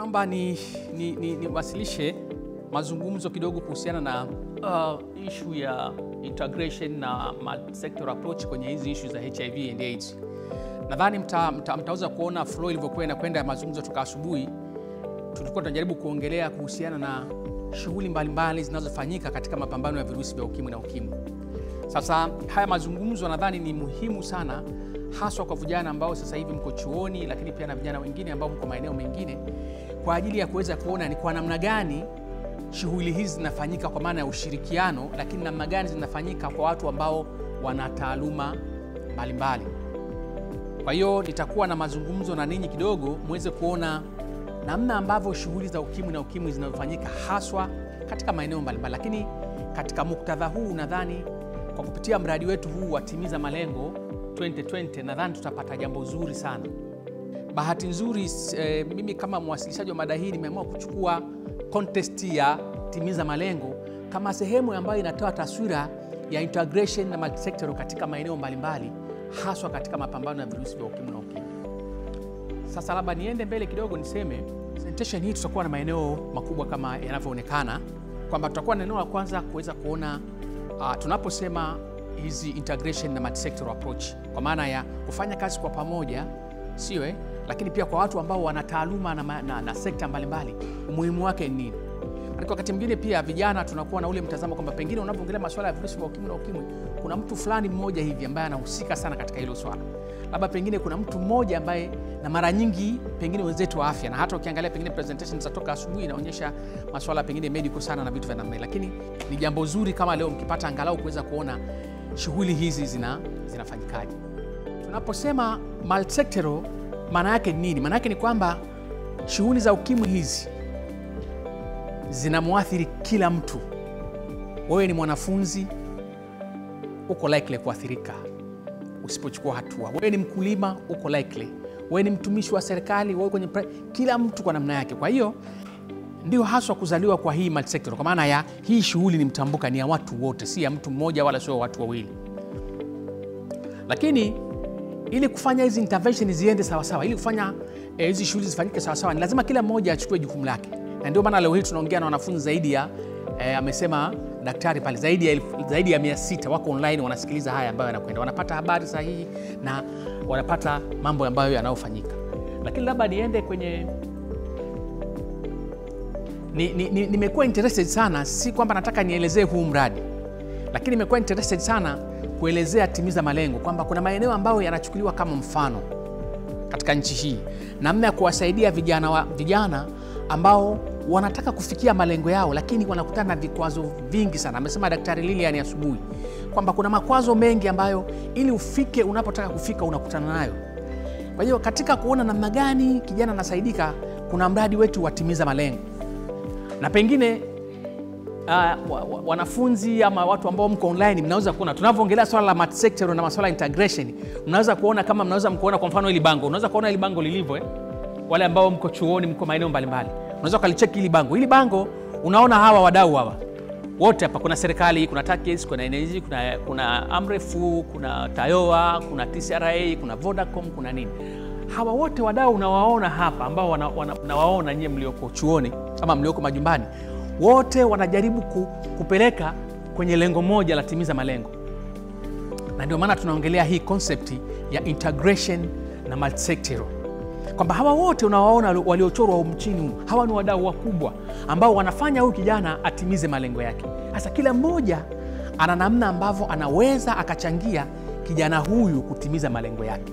kwamba ni, ni, ni, niwasilishe mazungumzo kidogo kuhusiana na uh, issue ya integration na multi-sector approach kwenye hizi issue za HIV and AIDS. Nadhani mta, mta, mtaweza kuona flow ilivyokuwa inakwenda ya mazungumzo toka asubuhi. Tulikuwa tunajaribu kuongelea kuhusiana na shughuli mbalimbali zinazofanyika katika mapambano ya virusi vya ukimwi na ukimwi. Sasa haya mazungumzo nadhani ni muhimu sana haswa kwa vijana ambao sasa hivi mko chuoni, lakini pia na vijana wengine ambao mko maeneo mengine, kwa ajili ya kuweza kuona ni kwa namna gani shughuli hizi zinafanyika kwa maana ya ushirikiano, lakini namna gani zinafanyika kwa watu ambao wana taaluma mbalimbali. Kwa hiyo nitakuwa na mazungumzo na ninyi kidogo muweze kuona namna ambavyo shughuli za ukimwi na ukimwi zinazofanyika haswa katika maeneo mbalimbali, lakini katika muktadha huu nadhani kwa kupitia mradi wetu huu wa Timiza Malengo 2020 nadhani tutapata jambo zuri sana. Bahati nzuri eh, mimi kama mwasilishaji wa mada hii nimeamua kuchukua contest ya Timiza Malengo kama sehemu ambayo inatoa taswira ya integration na multisector katika maeneo mbalimbali haswa katika mapambano ya virusi vya ukimwi na ukimwi. Sasa labda niende mbele kidogo niseme presentation hii tutakuwa na maeneo makubwa kama yanavyoonekana kwamba tutakuwa na eneo la kwanza kuweza kuona uh, tunaposema hizi integration na multisector approach kwa maana ya kufanya kazi kwa pamoja, sio eh, lakini pia kwa watu ambao wana taaluma na, na, na sekta mbalimbali, umuhimu wake ni nini? Maana wakati mwingine pia vijana tunakuwa na ule mtazamo kwamba pengine unapoongelea masuala ya virusi vya ukimwi na ukimwi, kuna mtu fulani mmoja hivi ambaye anahusika sana katika hilo swala, labda pengine kuna mtu mmoja ambaye, na mara nyingi pengine wenzetu wa afya, na hata ukiangalia pengine presentation za toka asubuhi inaonyesha masuala pengine medical sana na vitu vya namna, lakini ni jambo zuri kama leo mkipata angalau kuweza kuona shughuli hizi zina zinafanyikaje. Tunaposema multisectoral maana yake ni nini? Maana yake ni kwamba shughuli za ukimwi hizi zinamwathiri kila mtu. Wewe ni mwanafunzi, uko likely kuathirika usipochukua hatua. Wewe ni mkulima, uko likely. Wewe ni mtumishi wa serikali, wewe kwenye kila mtu kwa namna yake. Kwa hiyo ndio haswa kuzaliwa kwa hii multisector, kwa maana ya hii shughuli ni mtambuka, ni ya watu wote, si ya mtu mmoja wala sio watu wawili. Lakini ili kufanya hizi intervention ziende sawasawa, ili kufanya hizi eh, shughuli zifanyike sawasawa, ni lazima kila mmoja achukue jukumu lake, na ndio maana leo hii tunaongea na wanafunzi zaidi ya eh, amesema daktari pale zaidi ya, zaidi ya mia sita wako online wanasikiliza haya ambayo yanakwenda, wanapata habari sahihi na wanapata mambo ambayo yanayofanyika. Lakini labda niende kwenye nimekuwa ni, ni, interested sana, si kwamba nataka nielezee huu mradi, lakini nimekuwa interested sana kuelezea Timiza Malengo kwamba kuna maeneo ambayo yanachukuliwa kama mfano katika nchi hii, namna ya kuwasaidia vijana, wa, vijana ambao wanataka kufikia malengo yao, lakini wanakutana na vikwazo vingi sana. Amesema Daktari Lilian asubuhi kwamba kuna makwazo mengi ambayo ili ufike unapotaka kufika unakutana nayo. Kwa hiyo katika kuona namna gani kijana anasaidika, kuna mradi wetu wa Timiza Malengo na pengine uh, wa, wa, wanafunzi ama watu ambao mko online mnaweza kuona tunavyoongelea swala la multisector na masuala ya integration, mnaweza kuona kama mnaweza mkuona kwa mfano hili bango, unaweza kuona hili bango lilivyo eh? Wale ambao mko chuoni, mko maeneo mbalimbali, unaweza ukalicheki hili bango. Hili bango unaona hawa wadau hawa wote hapa, kuna serikali, kuna TACAIDS, kuna energy, kuna, kuna Amrefu, kuna Tayoa, kuna TCRA, kuna Vodacom, kuna nini hawa wote wadau unawaona hapa ambao unawaona nyie mlioko chuoni ama mlioko majumbani, wote wanajaribu ku, kupeleka kwenye lengo moja la Timiza Malengo, na ndio maana tunaongelea hii concept ya integration na multisector, kwamba hawa wote unawaona waliochorwa humu chini, hawa ni wadau wakubwa ambao wanafanya huyu kijana atimize malengo yake. Sasa kila mmoja ana namna ambavyo anaweza akachangia kijana huyu kutimiza malengo yake.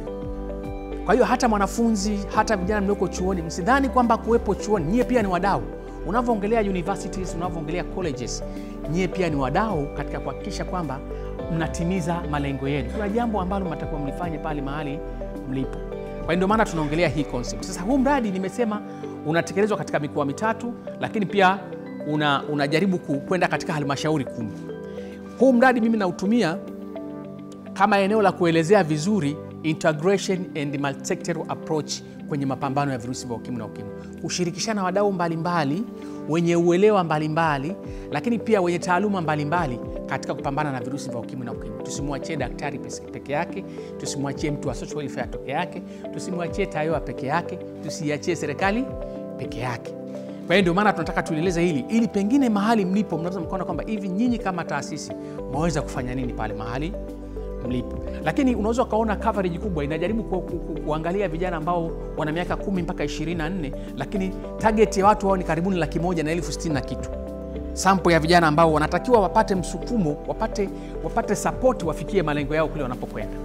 Kwa hiyo hata mwanafunzi, hata vijana mlioko chuoni, msidhani kwamba kuwepo chuoni nyie pia ni wadau. Unavyoongelea universities, unavyoongelea colleges, nyie pia ni wadau katika kuhakikisha kwamba mnatimiza malengo yenu. Kuna jambo ambalo mnatakiwa mlifanye pale mahali mlipo. Kwa hiyo ndio maana tunaongelea hii concept. Sasa huu mradi nimesema unatekelezwa katika mikoa mitatu, lakini pia una, unajaribu kwenda katika halmashauri kumi. Huu mradi mimi nautumia kama eneo la kuelezea vizuri integration and multisectoral approach kwenye mapambano ya virusi vya ukimwi na ukimwi, kushirikishana wadau mbalimbali wenye uelewa mbalimbali, lakini pia wenye taaluma mbalimbali katika kupambana na virusi vya ukimwi na ukimwi. Tusimwachie daktari peke yake, tusimwachie mtu wa social welfare peke yake, tusimwachie TAYOA peke yake, tusiachie serikali peke yake. Kwa hiyo ndio maana tunataka tulieleze hili ili pengine mahali mlipo mnaweza mkaona kwamba hivi nyinyi kama taasisi mwaweza kufanya nini pale mahali mlipo. Lakini unaweza ukaona coverage kubwa inajaribu ku, ku, ku, kuangalia vijana ambao wana miaka kumi mpaka 24, lakini target ya watu wao ni karibuni laki moja na elfu sitini na kitu sampo ya vijana ambao wanatakiwa wapate msukumo, wapate, wapate sapoti wafikie malengo yao kule wanapokwenda.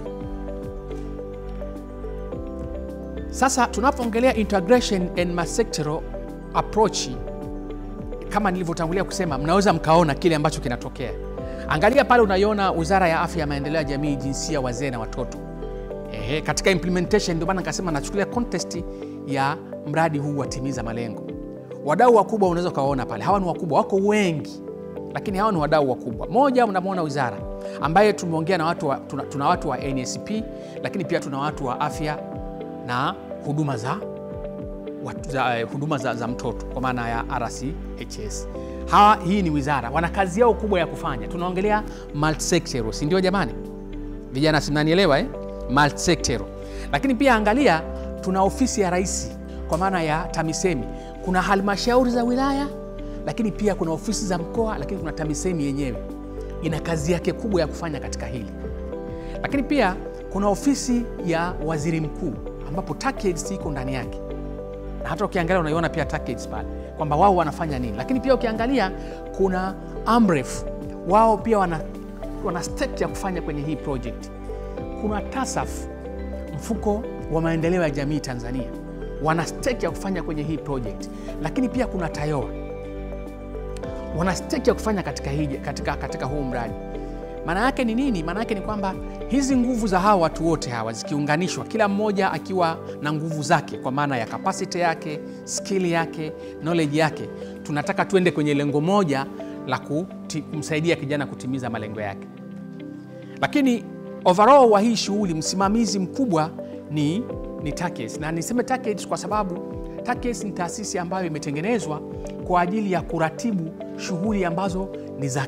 Sasa tunapoongelea integration and multisectoral approach, kama nilivyotangulia kusema, mnaweza mkaona kile ambacho kinatokea. Angalia pale, unaiona Wizara ya Afya ya Maendeleo ya Jamii, Jinsia, Wazee na Watoto. Ehe, katika implementation, ndio maana nikasema nachukulia context ya mradi huu wa Timiza Malengo. Wadau wakubwa unaweza ukawaona pale, hawa ni wakubwa, wako wengi, lakini hawa ni wadau wakubwa. Moja, unamwona wizara ambaye tumeongea na watu wa, tuna, tuna watu wa NSP, lakini pia tuna watu wa afya na huduma za, watu, za, eh, huduma za, za mtoto kwa maana ya RCHS. Hawa, hii ni wizara, wana kazi yao kubwa ya kufanya. Tunaongelea multisectoral, si ndio jamani? Vijana, si mnanielewa eh? Multisectoral. Lakini pia angalia, tuna ofisi ya rais kwa maana ya TAMISEMI kuna halmashauri za wilaya, lakini pia kuna ofisi za mkoa, lakini kuna TAMISEMI yenyewe ina kazi yake kubwa ya kufanya katika hili. Lakini pia kuna ofisi ya waziri mkuu ambapo TACAIDS iko ndani yake, na hata ukiangalia unaiona pia TACAIDS pale kwamba wao wanafanya nini. Lakini pia ukiangalia kuna AMREF, wao pia wana, wana step ya kufanya kwenye hii project. Kuna TASAF, mfuko wa maendeleo ya jamii Tanzania wana stake ya kufanya kwenye hii project, lakini pia kuna TAYOA wana stake ya kufanya katika, hii, katika, katika huu mradi. Maana yake ni nini? Maana yake ni kwamba hizi nguvu za hawa watu wote hawa zikiunganishwa, kila mmoja akiwa na nguvu zake, kwa maana ya capacity yake, skill yake, knowledge yake, tunataka tuende kwenye lengo moja la kuti, kumsaidia kijana kutimiza malengo yake. Lakini overall wa hii shughuli, msimamizi mkubwa ni ni TACAIDS na niseme TACAIDS kwa sababu TACAIDS ni taasisi ambayo imetengenezwa kwa ajili ya kuratibu shughuli ambazo ni za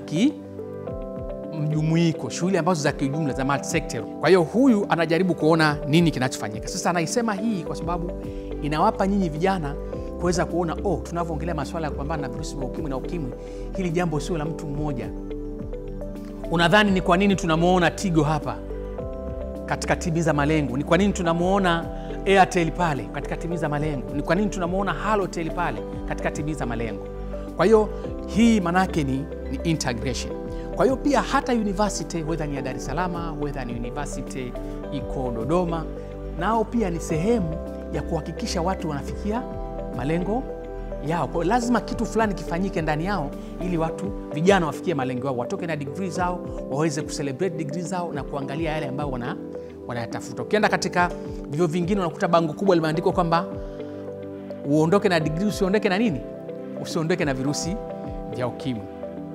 kimjumuiko, shughuli ambazo za kiujumla za multisector. Kwa hiyo huyu anajaribu kuona nini kinachofanyika. Sasa anaisema hii kwa sababu inawapa nyinyi vijana kuweza kuona oh, tunavyoongelea masuala ya kupambana na virusi vya ukimwi na ukimwi, hili jambo sio la mtu mmoja. Unadhani ni kwa nini tunamwona Tigo hapa katika Timiza Malengo? Ni kwa nini tunamwona Airtel pale katika Timiza Malengo? Ni kwa nini tunamwona Halotel pale katika Timiza Malengo? Kwa hiyo hii manake ni, ni integration. Kwa hiyo pia hata university whether ni ya Dar es Salaam, whether ni university iko Dodoma, nao pia ni sehemu ya kuhakikisha watu wanafikia malengo yao. Kwa hiyo lazima kitu fulani kifanyike ndani yao ili watu vijana wafikie malengo yao, watoke na degree zao, waweze kucelebrate degree zao na kuangalia yale ambayo wana wanayatafuta. Ukienda katika vivyo vingine unakuta bango kubwa limeandikwa kwamba uondoke na degree, usiondoke na nini, usiondoke na virusi vya ukimwi.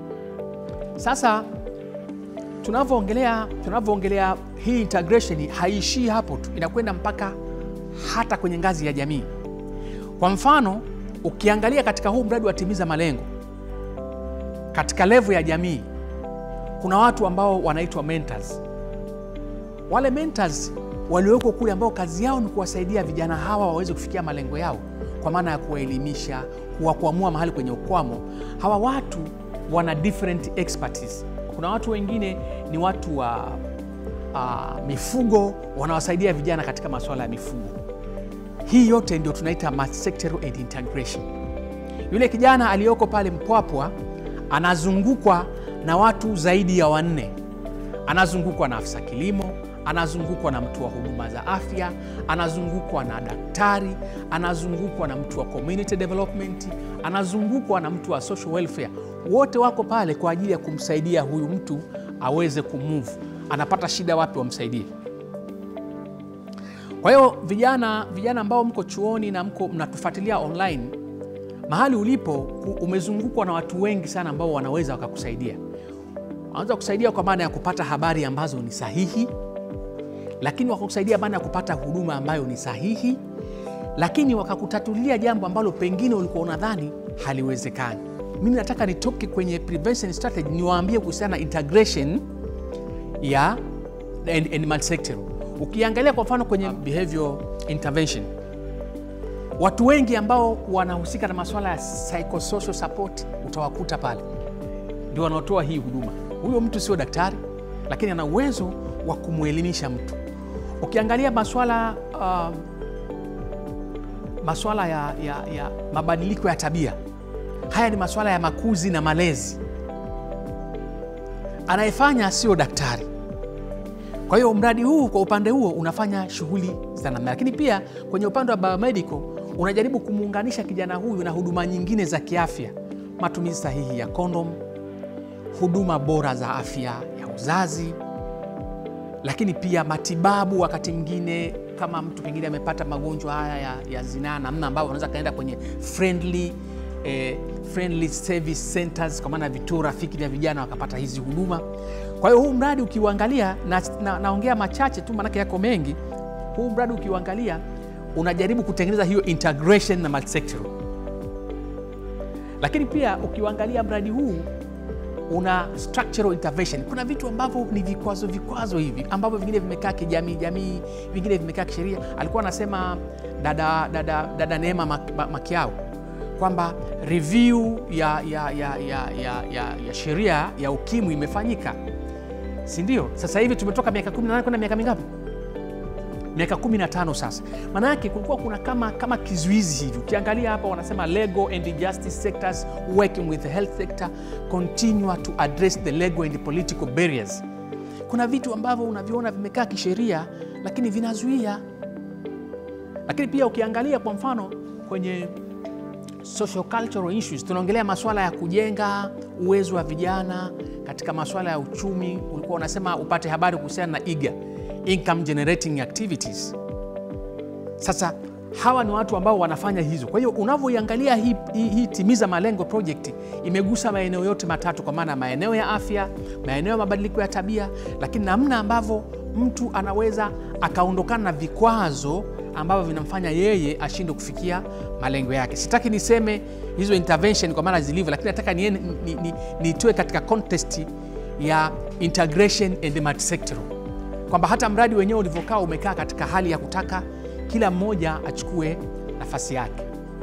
Sasa tunavyoongelea tunavyoongelea hii integration haishii hapo tu, inakwenda mpaka hata kwenye ngazi ya jamii. Kwa mfano ukiangalia katika huu mradi wa Timiza Malengo, katika levo ya jamii kuna watu ambao wanaitwa mentors. Wale mentors waliowekwa kule, ambao kazi yao ni kuwasaidia vijana hawa waweze kufikia malengo yao, kwa maana ya kuwaelimisha, kuwakwamua mahali kwenye ukwamo. Hawa watu wana different expertise. Kuna watu wengine ni watu wa uh, mifugo, wanawasaidia vijana katika masuala ya mifugo. Hii yote ndio tunaita multisectoral and integration. Yule kijana aliyoko pale Mpwapwa anazungukwa na watu zaidi ya wanne. Anazungukwa na afisa kilimo, anazungukwa na mtu wa huduma za afya, anazungukwa na daktari, anazungukwa na mtu wa community development, anazungukwa na mtu wa social welfare. Wote wako pale kwa ajili ya kumsaidia huyu mtu aweze kumove. Anapata shida wapi, wamsaidie. Kwa hiyo vijana, vijana ambao mko chuoni na mko mnatufuatilia online, mahali ulipo umezungukwa na watu wengi sana ambao wanaweza wakakusaidia. Wanaweza kusaidia kwa maana ya kupata habari ambazo ni sahihi, lakini wakakusaidia maana ya kupata huduma ambayo ni sahihi, lakini wakakutatulia jambo ambalo pengine ulikuwa unadhani haliwezekani. Mimi nataka nitoke kwenye prevention strategy niwaambie kuhusiana na integration ya and, and multisectoral Ukiangalia kwa mfano kwenye behavior intervention, Watu wengi ambao wanahusika na masuala ya psychosocial support utawakuta pale, ndio wanaotoa hii huduma. Huyo mtu sio daktari, lakini ana uwezo wa kumwelimisha mtu. Ukiangalia masuala uh, masuala ya, ya, ya mabadiliko ya tabia, haya ni masuala ya makuzi na malezi. Anayefanya sio daktari. Kwa hiyo mradi huu kwa upande huo unafanya shughuli za namna, lakini pia kwenye upande wa biomedical unajaribu kumuunganisha kijana huyu na huduma nyingine za kiafya, matumizi sahihi ya kondom, huduma bora za afya ya uzazi, lakini pia matibabu. Wakati mwingine kama mtu pengine amepata magonjwa haya ya, ya zinaa, namna ambavyo unaweza kaenda kwenye friendly, eh, friendly service centers, kwa maana vituo rafiki vya vijana wakapata hizi huduma. Kwa hiyo huu mradi ukiuangalia, na, na, naongea machache tu maanake yako mengi. Huu mradi ukiuangalia unajaribu kutengeneza hiyo integration na multisectoral, lakini pia ukiuangalia mradi huu una structural intervention. Kuna vitu ambavyo ni vikwazo vikwazo hivi ambavyo vingine vimekaa kijamii jamii, vingine vimekaa kisheria. Alikuwa anasema dada, dada, dada Neema Makiao kwamba review ya, ya, ya, ya, ya, ya, ya sheria ya ukimwi imefanyika, si ndio? Sasa hivi tumetoka miaka 18 kwenda miaka mingapi? miaka 15 sasa. Maana yake kulikuwa kuna kama, kama kizuizi hivi. Ukiangalia hapa wanasema legal and justice sectors working with the health sector continue to address the legal and political barriers. Kuna vitu ambavyo unaviona vimekaa kisheria lakini vinazuia. Lakini pia ukiangalia kwa mfano kwenye social cultural issues, tunaongelea masuala ya kujenga uwezo wa vijana katika masuala ya uchumi. Ulikuwa unasema upate habari kuhusiana na IGA income generating activities. Sasa hawa ni watu ambao wanafanya hizo. Kwa hiyo unavyoiangalia hii, hii, hii timiza malengo project imegusa maeneo yote matatu, kwa maana maeneo ya afya, maeneo ya mabadiliko ya tabia, lakini namna ambavyo mtu anaweza akaondokana na vikwazo ambavyo vinamfanya yeye ashindwe kufikia malengo yake. Sitaki niseme hizo intervention kwa maana zilivyo, lakini nataka nitoe ni, ni, ni, ni katika context ya integration and multisectoral kwamba hata mradi wenyewe ulivyokaa umekaa katika hali ya kutaka kila mmoja achukue nafasi yake.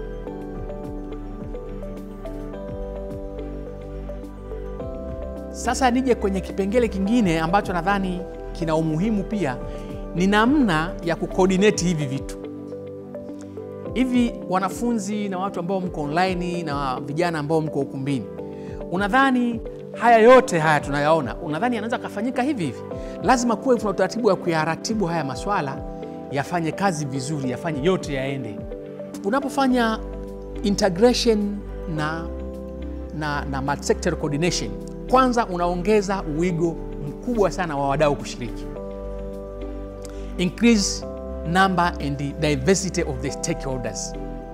Sasa nije kwenye kipengele kingine ambacho nadhani kina umuhimu pia, ni namna ya kukoordinate hivi vitu hivi. Wanafunzi na watu ambao mko online na vijana ambao mko ukumbini, unadhani haya yote haya tunayaona, unadhani yanaweza kafanyika hivi hivi? Lazima kuwe kuna utaratibu wa kuyaratibu haya maswala yafanye kazi vizuri, yafanye yote yaende. Unapofanya integration na, na, na multisectoral coordination, kwanza unaongeza uwigo mkubwa sana wa wadau kushiriki, increase number and the diversity of the stakeholders.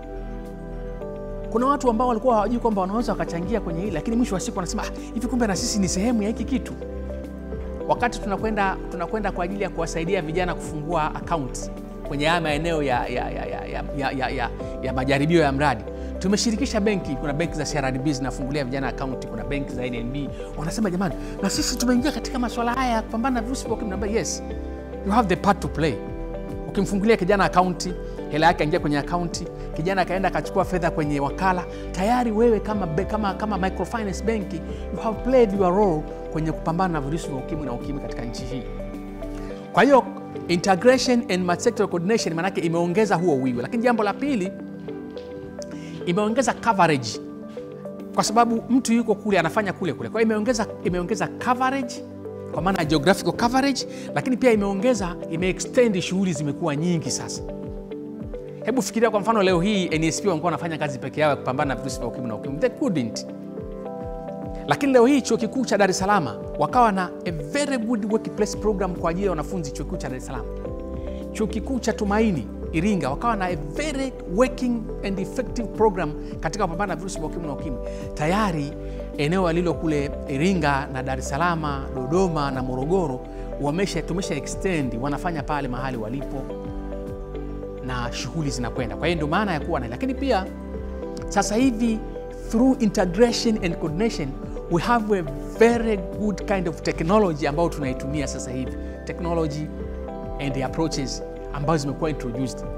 Kuna watu ambao walikuwa hawajui kwamba wanaweza wakachangia kwenye hili, lakini mwisho wa siku wanasema ah, hivi kumbe na sisi ni sehemu ya hiki kitu. Wakati tunakwenda tunakwenda kwa ajili ya kuwasaidia vijana kufungua account kwenye haya maeneo ya, ya, ya, ya, ya, ya, ya, ya, ya majaribio ya mradi, tumeshirikisha benki. Kuna benki za CRDB zinafungulia vijana akaunti, kuna benki za NNB. Wanasema jamani, na sisi tumeingia katika masuala haya ya kupambana na virusi vya ukimwi. Naambia yes, you have the part to play. Ukimfungulia kijana akaunti, hela yake aingia kwenye akaunti, kijana akaenda akachukua fedha kwenye wakala, tayari wewe kama, kama, kama microfinance benki you have played your role kwenye kupambana na virusi vya ukimwi na ukimwi katika nchi hii. Kwa hiyo integration and multisectoral coordination maanake imeongeza huo wigo, lakini jambo la pili imeongeza coverage, kwa sababu mtu yuko kule anafanya kule kule. Kwa hiyo imeongeza, imeongeza coverage kwa maana geographical coverage, lakini pia imeongeza imeextend, shughuli zimekuwa nyingi sasa. Hebu fikiria kwa mfano leo hii NSP walikuwa wanafanya kazi peke yao ya kupambana na virusi vya ukimwi na ukimwi, they couldn't. Lakini leo hii chuo kikuu cha Dar es Salaam wakawa na a very good workplace program kwa ajili ya wanafunzi chuo kikuu cha Dar es Salaam. Chuo kikuu cha Tumaini Iringa wakawa na a very working and effective program katika kupambana na virusi vya ukimwi na ukimwi. Tayari eneo alilo kule Iringa na Dar es Salaam, Dodoma na Morogoro wamesha tumesha extend, wanafanya pale mahali walipo na shughuli zinakwenda. Kwa hiyo ndio maana ya kuwa na, lakini pia sasa hivi through integration and coordination we have a very good kind of technology ambayo tunaitumia sasa hivi, technology and the approaches ambazo zimekuwa introduced.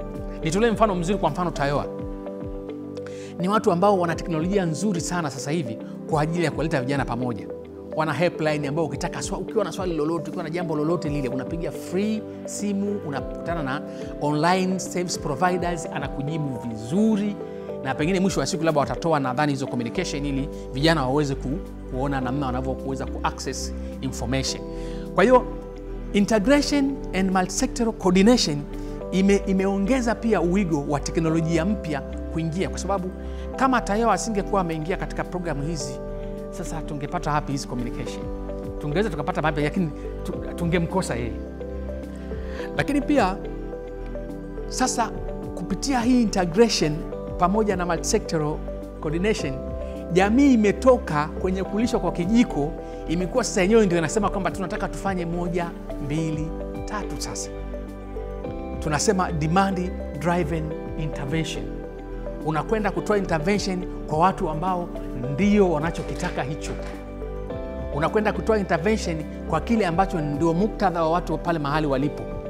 Nitolee mfano mzuri, kwa mfano Tayoa ni watu ambao wana teknolojia nzuri sana sasa hivi kwa ajili ya kuwaleta vijana pamoja. Wana helpline ambao ukitaka swa, ukiwa na swali lolote, ukiwa na jambo lolote lile, unapiga free simu, unakutana na online service providers, anakujibu vizuri, na pengine mwisho wa siku labda watatoa nadhani hizo communication ili vijana waweze ku, kuona namna wanavyoweza ku access information. Kwa hiyo integration and multisectoral coordination ime, imeongeza pia uwigo wa teknolojia mpya kuingia, kwa sababu kama Tayoa asingekuwa ameingia katika programu hizi, sasa tungepata wapi hizi communication? Tungeweza tukapata wapi, lakini tu- tungemkosa yeye. Lakini pia sasa kupitia hii integration pamoja na multisectoral coordination, jamii imetoka kwenye kulishwa kwa kijiko, imekuwa sasa yenyewe ndio inasema kwamba tunataka tufanye moja, mbili, tatu. Sasa tunasema demand driven intervention. Unakwenda kutoa intervention kwa watu ambao ndio wanachokitaka hicho. Unakwenda kutoa intervention kwa kile ambacho ndio muktadha wa watu pale mahali walipo.